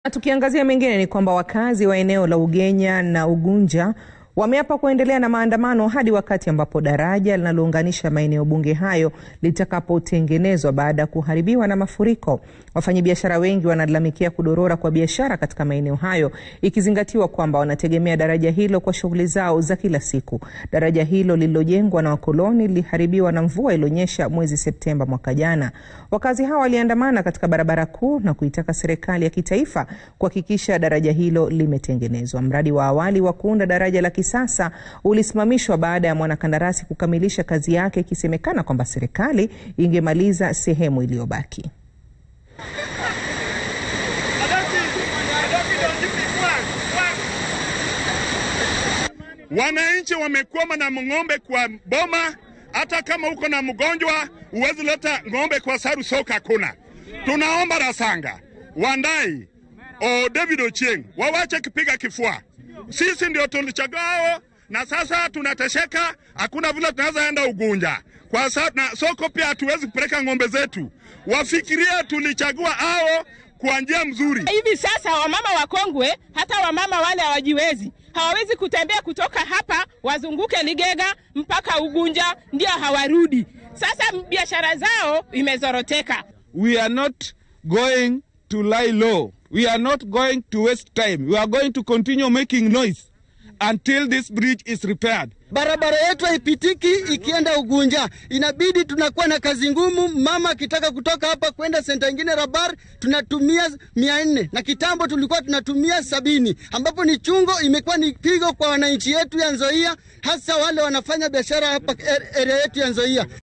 Tukiangazia mengine ni kwamba wakazi wa eneo la Ugenya na Ugunja wameapa kuendelea na maandamano hadi wakati ambapo daraja linalounganisha maeneo bunge hayo litakapotengenezwa baada ya kuharibiwa na mafuriko. Wafanyabiashara wengi wanalalamikia kudorora kwa biashara katika maeneo hayo, ikizingatiwa kwamba wanategemea daraja hilo kwa shughuli zao za kila siku. Daraja hilo lililojengwa na wakoloni liliharibiwa na mvua iliyonyesha mwezi Septemba mwaka jana. Wakazi hao waliandamana katika barabara kuu na kuitaka serikali ya kitaifa kuhakikisha daraja hilo limetengenezwa. Mradi wa awali wa kuunda daraja la kisasa ulisimamishwa baada ya mwanakandarasi kukamilisha kazi yake, ikisemekana kwamba serikali ingemaliza sehemu iliyobaki. Wananchi wamekwama na ng'ombe kwa boma. Hata kama uko na mgonjwa huwezi leta ng'ombe kwa saru soka kuna. Tunaomba Rasanga, Wandai, o David Ochieng wawache kipiga kifua. Sisi ndio tulichagao na sasa tunatesheka, hakuna vile tunaweza enda Ugunja kwa sa, na soko pia hatuwezi kupeleka ng'ombe zetu. Wafikiria tulichagua hao kwa njia mzuri. Hivi sasa wamama wakongwe, hata wamama wale hawajiwezi, hawawezi kutembea kutoka hapa wazunguke Ligega mpaka Ugunja, ndio hawarudi. Sasa biashara zao imezoroteka. We are not going to lie low. We are not going to waste time. We are going to continue making noise until this bridge is repaired. Barabara yetu haipitiki ikienda Ugunja, inabidi tunakuwa na kazi ngumu. Mama akitaka kutoka hapa kwenda senta ingine Rabar tunatumia mia nne na kitambo tulikuwa tunatumia sabini, ambapo ni chungo, imekuwa ni pigo kwa wananchi yetu ya Nzoia, hasa wale wanafanya biashara hapa area yetu ya Nzoia.